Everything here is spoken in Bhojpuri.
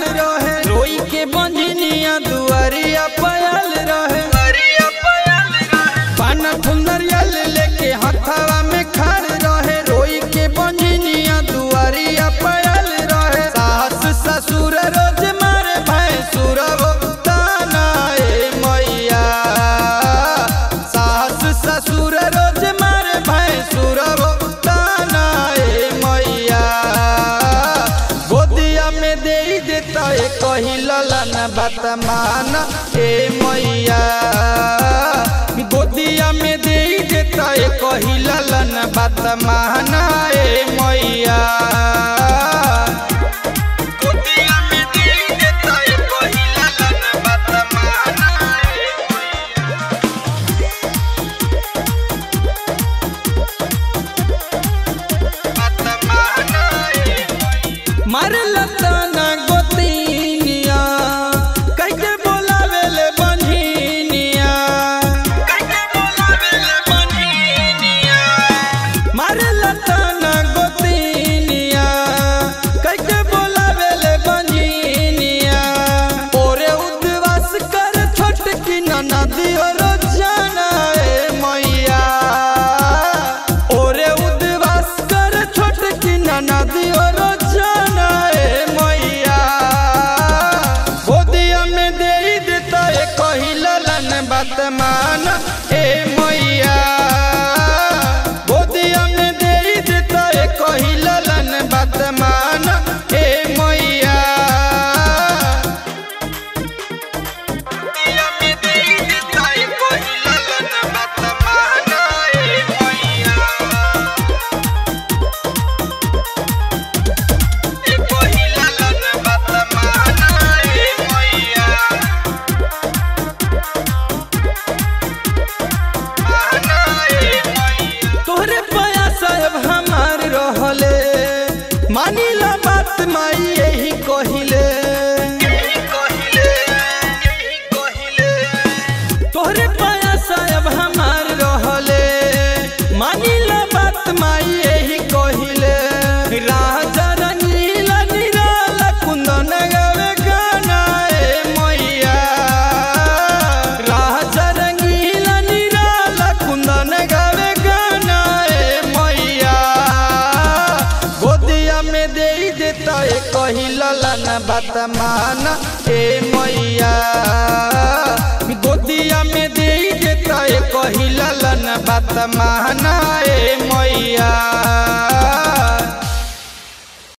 रहे रोई के बंजनिया दुआरिया पयल रहे पाना फुलरियल लेके हथवा में खड़ रहे रोई के बंजनिया दुआरिया पयल रहे सास ससुर रोज मारे भैंसुर ताना ए मैया सास ससुर रोज मारे भैंसुर ताना ए मैया गोदिया में दे देता ए कही ललन बात माना ए मैया गोदिया में दे देता ए कही ललन बात माना ए मैया गोदिया में दे देता ए कही ललन बात माना ए मरल तना गोतिनिया कैसे बोलावेले बन्हिनिया कैसे बोलावेले बन्हिनिया मरल तना गोतिनिया कैसे बोलावेले बन्हिनिया ओरे उद्वास कर छोटकी ननदी और जाना ए मैया ओरे उद्वास कर छोटकी ननदी और जाना ए मैया गोदिया में दे देता ए कही ललन बात मान ए मैया गोदिया में दे देता ए कही ललन बात मान ए मैया गोदिया में दे देता ए कही ललन बात मान ए मैया ए कही ललन बात मान ए मैया तोहरे प्रयास अब हमार रहले मानिला बात माई यही कहिले तोहरे प्रयास अब हमार रहले मानिला बात माई यही कहिले राजा रंगीला निराला कुंदन गावे गाना ए मैया राजा रंगीला निराला कुंदन गावे गाना ए मैया गोदिया में दे देता ए कही ललन बात माना ए मैया गोदिया में दे देता ए कही ललन बात माना ए मैया